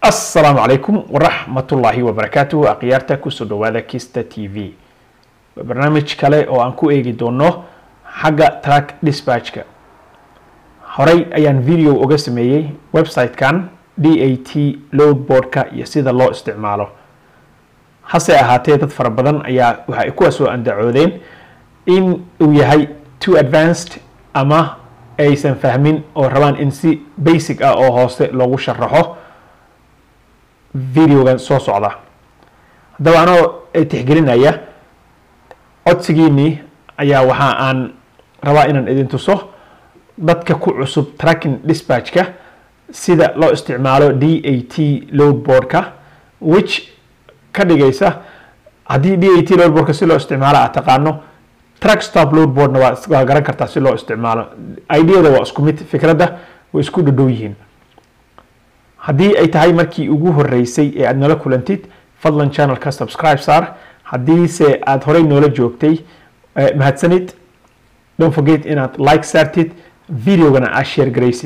asalaamu calaykum waraxmatullaahi wabarakaatuhu akhyaarta kusoo dhawaada kista t v waa barnaamij kale oo aan ku eegi doono xagga track dispatchka horey ayaan video uga sameeyey website-kan d a t loadboardka iyo sida loo isticmaalo hase ahaatee dad fara badan ayaa waxa ay kuwaas oo andacoodeen in uu yahay too advanced ama aysan fahmin oo rabaan in si basic ah oo hoose loogu sharaxo videogan soo socda haddaba anoo tixgelinaya codsigiinii ayaa waxa aan rabaa inaan idin tuso dadka ku cusub tracking dispatchka sida loo isticmaalo d a t loadboardka which ka dhigaysa haddii d a t loadboardka si loo isticmaalo aad taqaano track stop loadboardna waa waa garan kartaa si loo isticmaalo ideada waa isku mid fikradda way isku dhadhow yihiin haddii ay tahay markii ugu horeysay ee aada noola kulantid fadlan channelka subscribe saar haddiise aada horey noola joogtay mahadsanid don't forget inaad like saartid videogana aad share garaysid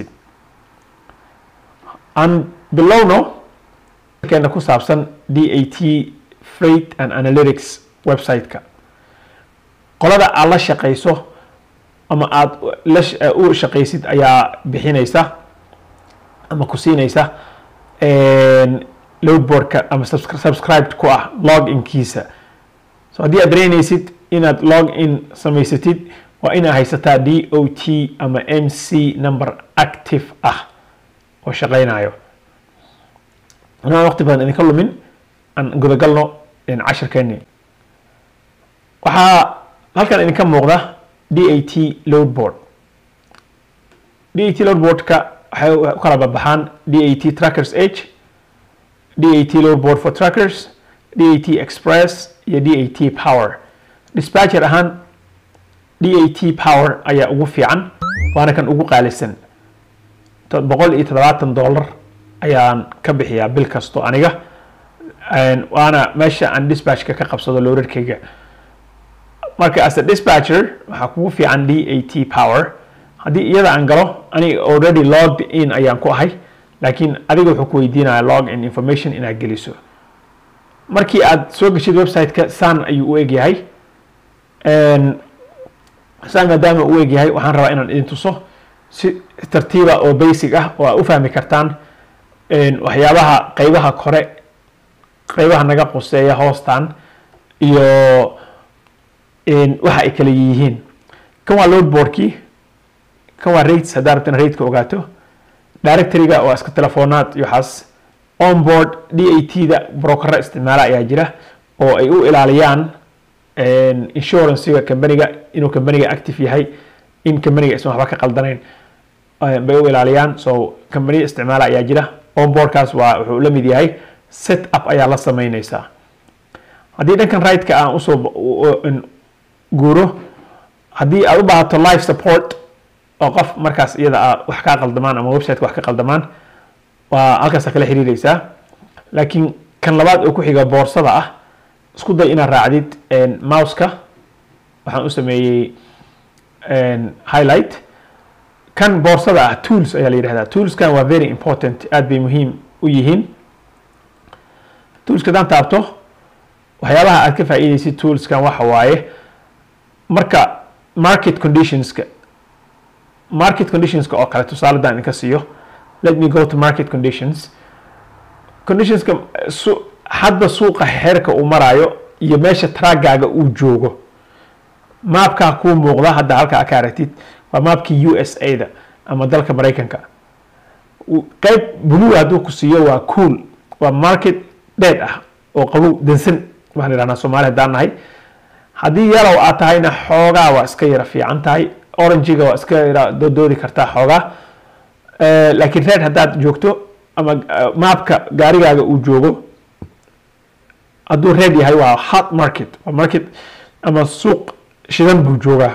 aan bilowno keena ku saabsan d a t freight and analytics website-ka qolada aad la shaqayso ama aada u shaqaysid ayaa bixinaysa ama ku siinaysa loadboardka ama subscribed ku ah log inkiisa so haddii aad dareynaysid inaad log in samaysatid waa inaad haysataa d o t ama m c number active ah oo shaqaynayo anaa waqti badan idinka lumin aan gudagalno cashirkeeni waxaa halkan idinka muuqda d a t loadboard d a t loadboardka waxay u kala babaxaan d a t trackers h d a t loadboard for trackers d a t express iyo d a t power dispatcher ahaan d a t power ayaa ugu fiican waana kan ugu qaalisan boqol iyo toddobaatan dollar ayaan ka bixiyaa bil kasto aniga waana meesha aan dispatchka ka qabsado loorarkayga marka as a dispatcher waxaa kugu fiican d a t power haddii iyada aan galo aniga already logged in ayaan ku ahay laakiin adiga wuxuu ku weydiinaya log in information inaad geliso markii aad soo geshid website-ka saan ayuu u egyahay saan maadaama u egyahay waxaan rabaa inaan idin tuso si tartiiba oo basic ah oo aad u fahmi kartaan waxyaabaha qeybaha kore qeybaha naga quseeya hoostan iyo waxa ay kala yihiin kan waa loadboardkii kan waa rates haddaa rabtan rateka ogaato directoryga waa iska telefoonaad iyo waxaas onboard d a t da brokera isticmaala ayaa jira oo ay u ilaaliyaan insurancega companiga inuu companiga active yahay in companiga aysan waxba ka qaldanayn bay u ilaaliyaan so companiya isticmaala ayaa jira onboardkaas waa wuxuu la mid yahay set up ayaa la sameyneysaa haddii dhankan right-ka aan usoo guuro haddii aad u baahato life support oo qof markaas iyada a wax kaa qaldamaan ama websiteka wax ka qaldamaan waa halkaasa kala xiriireysaa laakiin kan labaad oo ku xiga boorsada ah isku day inaad raacdid mouseka waxaan u sameeyey highlight kan boorsada ah tools ayaa la yidhahdaa toolskan waa very important aada bay muhiim u yihiin toolska haddaan taabto waxyaabaha aad ka faa'iideysid toolskan waxa waaye marka market conditionska market conditionska oo kale tusaale daan idinka siiyo let me go to market conditions conditionska su hadba suuqa heerka uu maraayo iyo meesha traggaaga uu joogo maabkaa kuu muuqda hadda halkaa ka aragtid waa maabkii u s a da ama dalka maraykanka qeyb blue hadduu ku siiyo waa cool waa market dheed ah oo qabow dansan waxaan idhahnaa soomaali haddaan nahay haddii yalow aad tahayna xoogaa waa iska yara fiican tahay orangiga waa iska yara dodoodi kartaa xoogaa laakiin reed haddaad joogto ama maabka gaarigaaga uu joogo hadduu reed yahay waa hot market waa market ama suuq shidan buu joogaa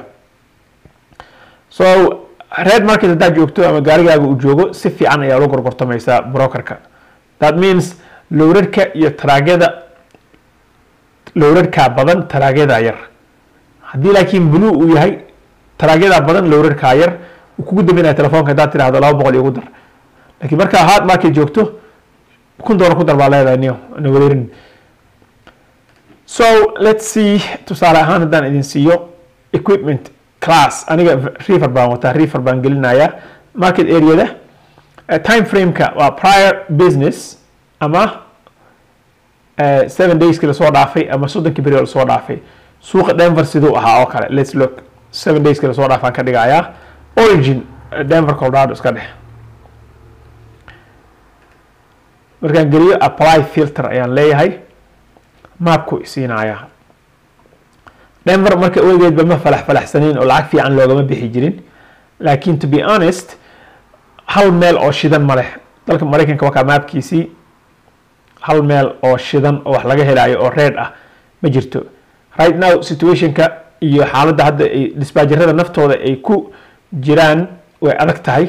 so red market haddaad joogto ama gaarigaaga uu joogo si fiican ayaa ula gorgortamaysaa brokerka that means lowrarka iyo taraagyada lowrarkaa badan taraagyada yar haddii laakiin blue uu yahay taraagyada badan lowrarkaa yar uu kugu dambinaya telefoonka haddaad tirahdo laba boqol igu dar laakiin markaa hard market joogto kun doolar ku dar baa leedahay niyo na wareerin so let's see tusaale ahaan haddaan idin siiyo equipment class aniga refer baan wataa refer baan gelinayaa market areada uh, time frameka waa prior business ama uh, seven dayski lasoo dhaafay ama soddonkii beri lasoo dhaafay suuqa denver siduu ahaa oo kale let's look seven dayski lasoo dhaafaan ka dhigayaa origin denver colorado iska dhex markaan geliyo apply filter ayaan leeyahay maapku isiinayaa denver marka weligeedba ma falax falaxsaniin oo lacag fiican loogama bixi jirin laakiin to be honest hal meel oo shidan ma leh dalka maraykanka wakaa maapkiisii hal meel oo shidan oo wax laga helayo oo reed ah ma jirto right now situationka iyo xaaladda hadda ay disbaajarada naftooda ay ku jiraan way adag tahay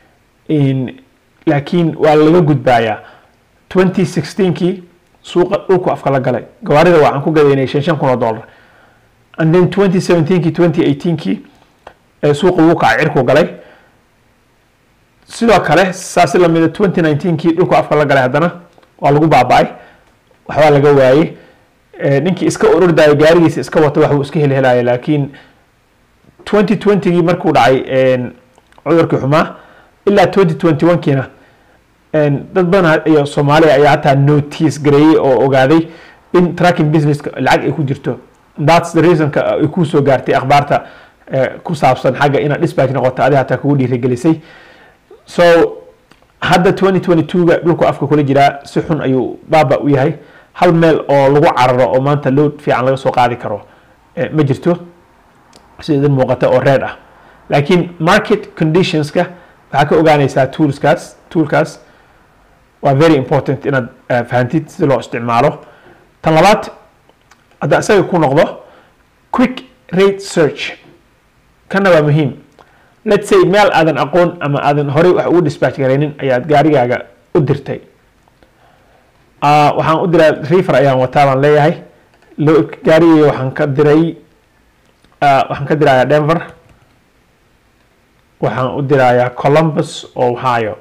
laakiin waa laga gudbaayaa twenty sixteenkii suuqa dhulku afka la galay gawaarida waxaan ku gadaynay shan shan kun oo dollar and then twenty seventeenkii twenty eighteenkii suuqa wuu kacay cirku galay sidoo kale saasi lamida twenty nineteenkii dhulku afka la galay haddana waa lagu baaba-ay waxbaa laga waayey ninkii iska orordayo gaarigiisa iska wato waxbuu iska helhelaya laakiin twenty twentygii markuu dhacay cudurkii xumaa ilaa twenty twenty one kiina dad badan iyo soomaaliya ayaa hataa notice gareeyey oo ogaaday in tracking businesska lacag ay ku jirto thats the reasonka ay kusoo gaartay akhbaarta ku saabsan xagga inaad dispatch noqoto adi hataa kugu dhiirigelisay so hadda twenty twenty two-ga dhulku afka kula jiraa si xun ayuu baaba u yahay hal meel oo lagu cararo oo maanta load fiican laga soo qaadi karo ma jirto sida idin muuqata oo reed ah laakiin market conditionska waxaa ka ogaanaysaa toolskaas toolkaas waa very important inaad fahantid si loo isticmaalo tan labaad hadda isaga ku noqdo quick rate search kana waa muhiim let's say meel aadan aqoon ama aadan horey wax ugu dispatch garaynin ayaad gaarigaaga u dirtay waxaan u diraa refer ayaan wataa baan leeyahay gaarigayga waxaan ka diray waxaan ka dirayaa denver waxaan u dirayaa columbus ohio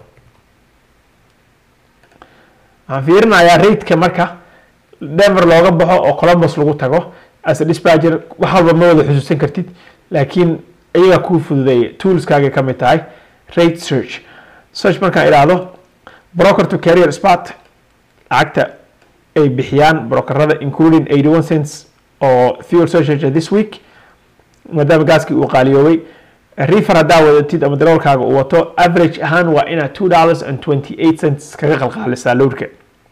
waxaan fiirinayaa rateka marka denver looga baxo oo columbus lagu tago as a dispatcher wax walba ma wada xusuusan kartid laakiin iyagaa kuu fududeeya toolskaagay ka mid tahay rate search search markaan idhaahdo broker to carrier spot lacagta ay bixiyaan brokerada including eighty one cents oo fuel surcharge this week maadaama gaaskii uu qaaliyoobay refer haddaa wadatid ama daroolkaaga uu wato average ahaan waa inaad two dollars and twenty eight cents kaga qalqaalisaa loadka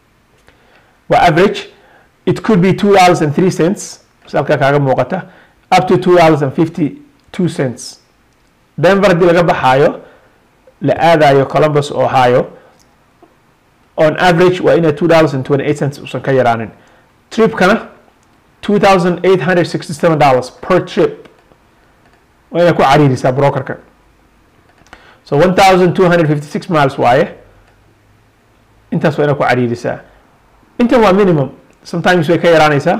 waa average it could be two dollars and three cents halkaa kaaga muuqata up to two dollars and fifty two cents denver haddii laga baxaayo la aadayo columbus ohio on average waa inaad two dollars and twenty eight cents usan ka yaraanin tripkana two thousand eight hundred sixty seven dollars per trip waa inaad ku cariirisaa brokerka so one thousand two hundred fifty six miles waaye intaas waa inaad ku cariirisaa intan waa minimum sometimes way ka yaraanaysaa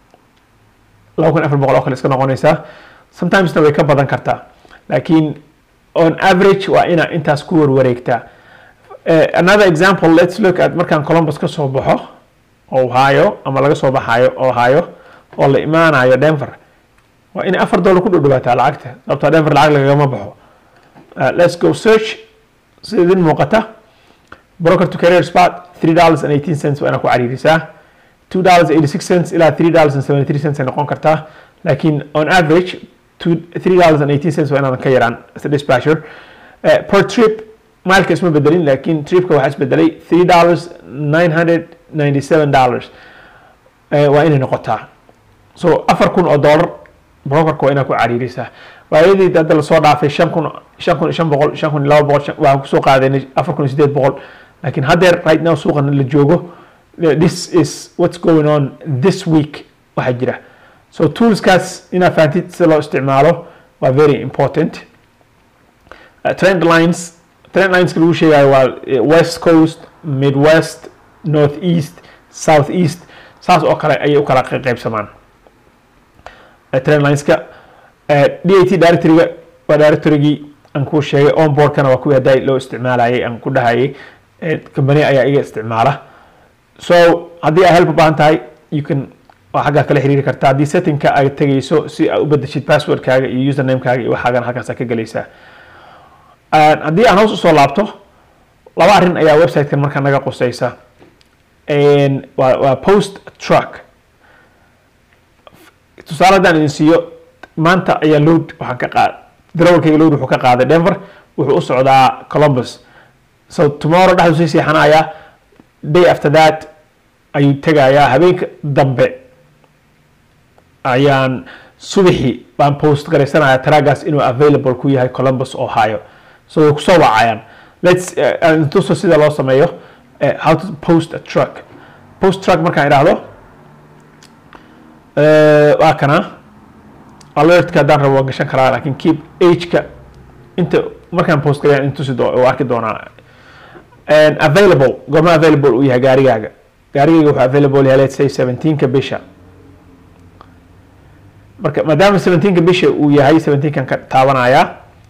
laba kun afar boqol oo kale iska noqonaysaa sometimesna way ka badan kartaa laakiin on average waa inaa intaas ku warwareegtaa another example let's look at markaan columbus ka soo baxo ohio ama laga soo baxayo ohio oo la imaanayo denver waa inay afar dollar ku dhowdhawaataa lacagta sababtaa denver lacag lagagama baxo let's go search sida idin muuqata broker to career spot three dollars and eighteen cents waa inaa ku cariirisaa two dollars eighty six cents ilaa three dollars and seventy three cents ay noqon kartaa laakiin on average two three dollars and eighteen cents waa inaadan ka yaraan as a dispatcher uh, per trip maalka isma bedelin laakiin tripka waxaa isbedelay three dollars nine hundred ninety seven dollars waa inay noqotaa so afar kun oo dollar brokerka waa inaad ku cariirisaa waayadii hadda lasoo dhaafay shan kun shan kun shan boqol shan kun laba boqol waxaan kusoo qaadanay afar kun iyo sideed boqol laakiin haddeer right now suuqan la joogo this is what's going on this week waxaa jira so toolskaas inaad fahantid sida loo isticmaalo waa very important uh, trend lines trend lineska lagu sheegayo waa west coast midwest north east south east saas oo kale ayay u kala qaybsamaan trend lineska d a t directoryga waa directorygii aan kuu sheegay onboardkana waa kuwii hadday loo isticmaalayay aan ku dhahayay company ayaa iga isticmaala so haddii ay help u baahan tahay you can waa xaggaa kala xiriiri kartaa haddii settingka ay tegayso si aad u bedeshid passwordkaaga iyo usernamekaaga iyo waxaagan halkaasa ka gelaysaa haddii aan hoos usoo laabto laba arrin ayaa websitekan markaa naga qusaysa waa waa post truck tusaale haddaan idin siiyo maanta ayaa load waxaan ka qaad darawalkayga load wuxuu ka qaaday denver wuxuu u socdaa columbus so tomorrow dhexdu sii seexanayaa day after that ayuu tegayaa habeenka dambe ayaan subaxii baan post garaysanayaa tragaas inuu available ku yahay columbus ohio so way kusoo wacayaan lets intuso sida loo sameeyo how to post a truck post truck markaan idhaahdo waa kana alertka haddaan rabo waan gashan karaa lakin keep ageka inta markaan post garayaan intusi u arki doonaa available goorma available uu yahay gaarigaaga gaarigayga wuxuu available yahay let's say seventeenka bisha marka maadaama seventeenka bisha uu yahay seventeenkan ka taabanaya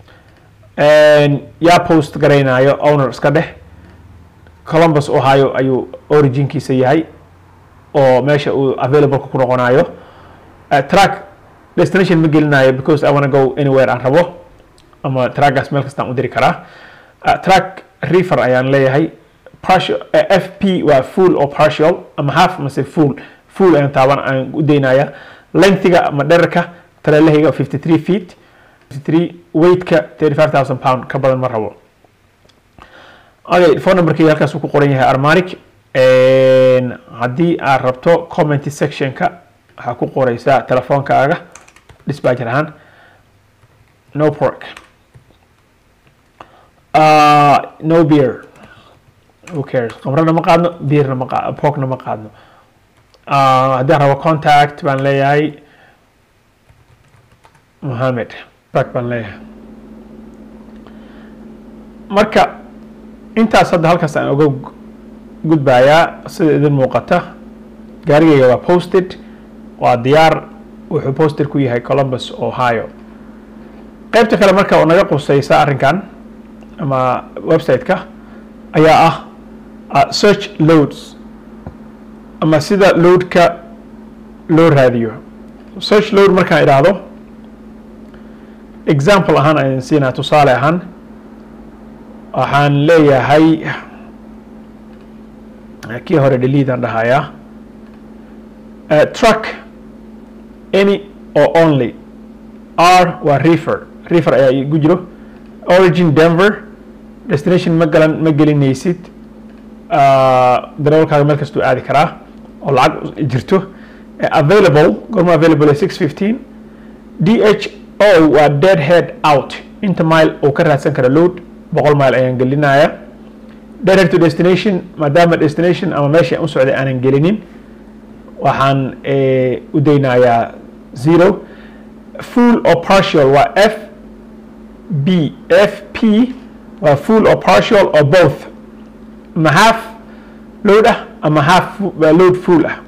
yaa post garaynayo owner iska dheh columbus ohio ayuu originkiisa yahay oo meesha uu available ku noqonayo track destination ma gelinayo because i wanna go anywhere aan rabo ama trackgaas meel kastaan u diri karaa track refer ayaan leeyahay partial f p waa full or partial ama half mase full full ayaan taaban aan u daynaya lengthiga ama dherarka tarelahayga fifty three feet fifty three weightka thirty five thousand pound ka badan ma rabo okay phone numberkayga halkaas uu ku qoran yahay armanic haddii aad rabto comment sectionka waxaa ku qoreysaa telefoonkaaga dispatcher ahaan no pork uh, no beer who cares qamrana ma qaadno beerna ma qa porkna ma qaadno uh, haddii aan rabo contact baan leeyahay mohamed tak baan leeyahay marka intaas hadda halkaas aan oga gudbayaa sida idin muuqata gaarigayga waa posted waa diyaar wuxuu posted ku yahay columbus ohio qaybta kale marka oo naga qusaysa arrinkan ama website-ka ayaa ah search loads ama sida loadka loo raadiyo search load markaan idhaahdo example ahaan aan siinaa tusaale ahaan waxaan leeyahay kii hore dheliidaan dhahayaa truck any or only r waa refer refer ayaa igu jiro origin denver destination ma galan ma gelinaysid darawalkaaga meel kastuu aadi karaa oo lacag jirto available gorma available six fifteen d h o waa dead head out inta mile uu ka raadsan kara load boqol mile ayaan gelinaya dead head to destination maadaama destination ama meeshii aan u socday aanan gelinin waxaan u daynayaa zero full or partial waa f b f p waa full or partial or both ama half load ah ama half load full ah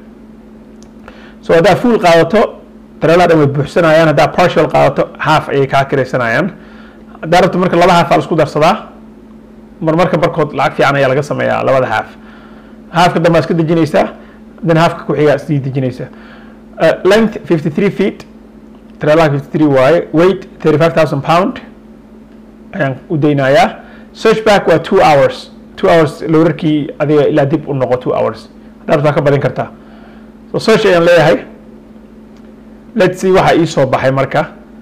so haddaa full qaadato dareelaa dhan way buuxsanayaan haddaa partial qaadato half ayay kaa kiraysanayaan haddaa rabto marka laba half aa la isku darsadaa mar marka barkood lacag fiican ayaa laga sameeyaa labada half halfka dambe iska dejinaysaa then halfka ku xigaa sii dejinaysaa length fifty three feet dareelaha fifty three waaye weight thirty five thousand pound ayaan u daynayaa search back waa two hours two hours lowrarkii adiga ilaa dib u noqo two hours haddaa rabtaa ka badin kartaa so search ayaan leeyahay let's see waxaa ii soo baxay marka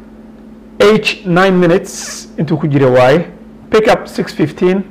h nine minutes intuu ku jira waaye pick up six fifteen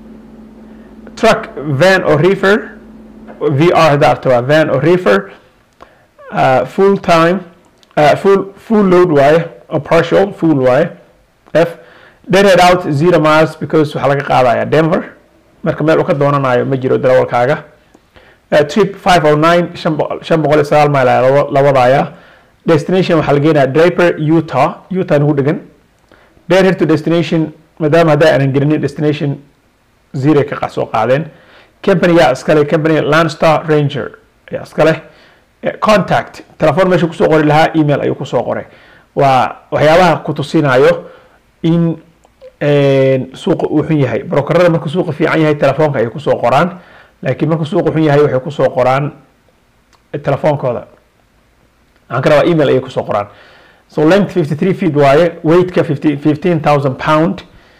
truck van or reefer vr haddaa arta waa van or reefer uh, full time uh, full full load waaye or partial full waaye f deadhead out zero miles because waxaa laga qaadaya denver marka meel uu ka doonanayo ma jiro darawalkaaga trip five o nine shan boqol iyo sagaal mile ayaa la wadaya destination waxaa la geenaya draper utah utah nagu dhegan deadhead to destination maadaama hadda aanan gelinin destination zero ka soo qaadeen companyga iskale company landstar ranger ayaa iskale contact telefoon meesha kusoo qori lahaa email ayuu kusoo qoray waa waxyaabaha ku tusinayo in suuqa uu xun yahay brokerada markuu suuqa fiican yahay telefoonka ayay kusoo qoraan laakiin markuu suuqa xun yahay waxay kusoo qoraan telefoonkooda waxaan ka rabaa email ayay kusoo qoraan so length 53 feet waaye weightka 15000 pound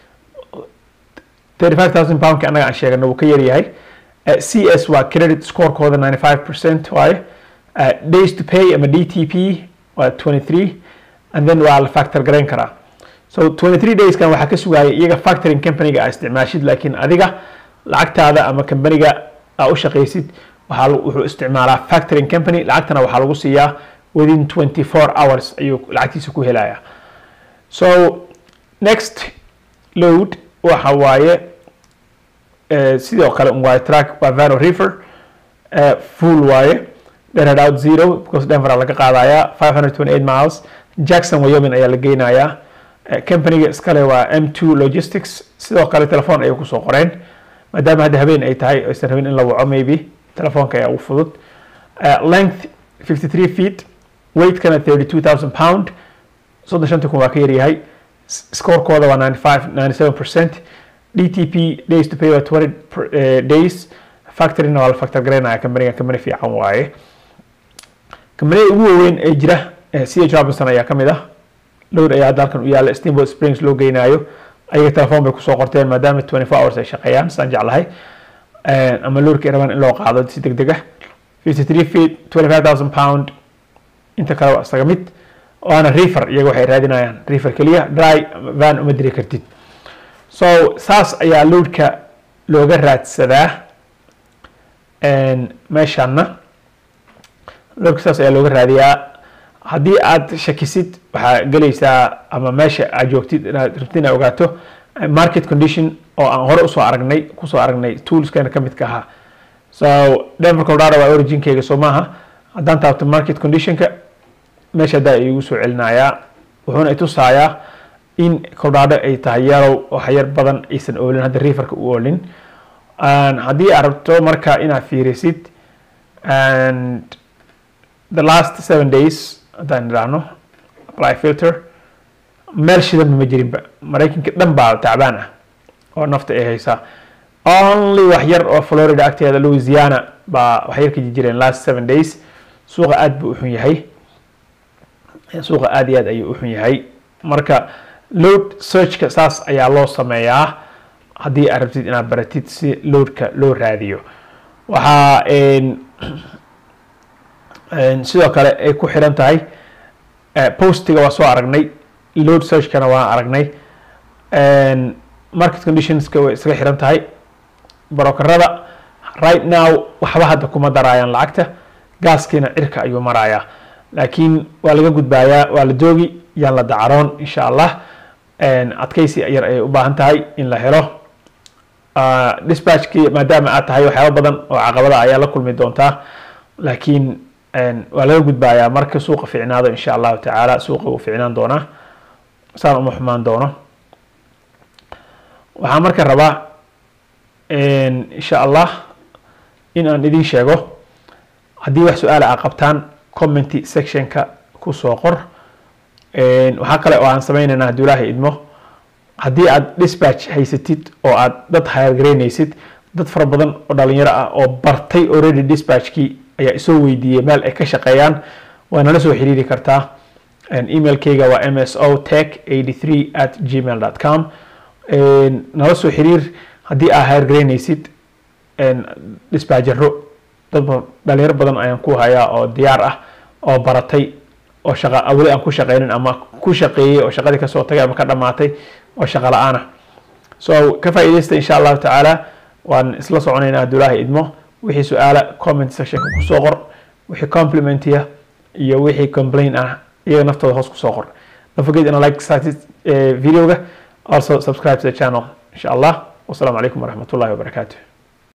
35000 poundka annaga aan sheegano wuu ka yar yahay uh, cs waa credit scorekooda 95 percent waaye uh, days to pay ama dtp waa 23 and then waa la factor garayn karaa so 23 dayskan waxaa ka sugaya iyaga factoring companyga aa isticmaashid laakiin adiga lacagtaada ama companyga aa u shaqaysid waxaa wuxuu isticmaalaa factoring company lacagtana waxaa lagu siiyaa within 24 hours ayuu lacagtiisa ku helaya so next load waxa waaye sidoo kale un waaye track waa vano river full waaye dhered out zero because denver laga qaadaya 528 miles jackson wyoming ayaa la geynayaa companyga iskale waa m2 logistics sidoo kale telefoon ayay kusoo qoreen maadaama hadda habeen ay tahay aysan rabin in la waco maybe telefoonka ayaa ugu fudud length 53 feet weightkana 32000 pound soddon shanta kun waa ka yaryahay scorekooda waa 95 97 percent dtp days to pay waa 20 uh, days factoryna waa la factor garaynaya companyga company fiican waaye companiyada ugu waaweyn ee jira ch robinson ayaa kamid ah lowd ayaa hadda halkan u yaalla steamboat springs loo geynayo ayaga telefoon bay kusoo qorteen maadaama 24 hours ay shaqeeyaan saan jeclahay ama lowdka ay rabaan in loo qaado si deg deg ah 53 feet 25000 pound inta kale waa isaga mid waana refer iyaga waxay raadinayaan refer keliya dry van uma diri kartid so saas ayaa lowdka looga raadsadaa meeshaana lowdka saas ayaa looga raadiyaa haddii aad shakisid waxaa gelaysaa ama meesha aad joogtid inaad rabtid inaad ogaato market condition oo aan hore usoo aragnay kusoo aragnay toolskana ka midka ahaa so denver colorado waa originkeyga soo maaha haddaan taabto market conditionka meesha haddaa igu soo celinayaa wuxuuna itusayaa in colorado ay tahay yarow waxyar badan aysan oolin hadda riverka u oolin haddii aad rabto marka inaad fiirisid and the last seven days haddaan idhaahno apply filter meel shidanba ma jirinba maraykanka dhan baa tacbaan ah oo nafta ay haysaa only wax yar oo florida agteeda louisiana baa wax yar ka jireen last seven days suuqa aad buu uxun yahay suuqa aad iyo aad ayuu uxun yahay marka load searchka saas ayaa loo sameeyaa haddii aad rabtid inaad baratid si loadka loo raadiyo waxaa sidoo kale ay ku xiran tahay postiga waa soo aragnay load searchkana waa aragnay market conditionska way isaga xiran tahay brokerada right now waxba hadda kuma daraayaan lacagta gaaskiina cirka ayuu marayaa laakiin waa laga gudbaayaa waa la doogi yaan la dacaroon insha allah adkaysi yar ayay u baahan tahay in la helo dispatchkii maadaama aad tahay waxyaaba badan oo caqabada ayaa la kulmi doontaa laakiin waa laga gudbaayaa marka suuqa ficnaado insha allahu tacaala suuqa wuu ficnaan doonaa saan uma xumaan doono waxaan marka rabaa insha allah in aan idin sheego haddii wax su-aala aa qabtaan commenty sectionka kusoo qor waxaa kale oo aan sameynaynaa hadduu ilaahay idmo haddii aad dispatch haysatid oo aad dad hayargaraynaysid dad fara badan oo dhalinyaro ah oo bartay already dispatchkii ayaa isoo weydiiyey meel ay ka shaqeeyaan waa nala soo xiriiri kartaa emailkeyga waa m s o tech eighty three at gmail dot com nala soo xiriir haddii aa hayargaraynaysid dispatchero dad dhalinyaro badan ayaan ku hayaa oo diyaar ah oo baratay oo shaqa weli aan ku shaqeynin ama ku shaqeeyey oo shaqadii kasoo tagay ama ka dhamaatay oo shaqa la-aan ah so ka faa'iidaysta insha allahu tacaala waan isla soconaynaa hadduu ilaahay idmo wixii su-aala comment sectionka kusoo qor wixii complimentiya iyo wixii complain ah iyaga naftooda hoos kusoo qor don't forget ina like started videoga also subscribe to the channel insha allah wasalaamu calaykum waraxmatullahi wabarakaatu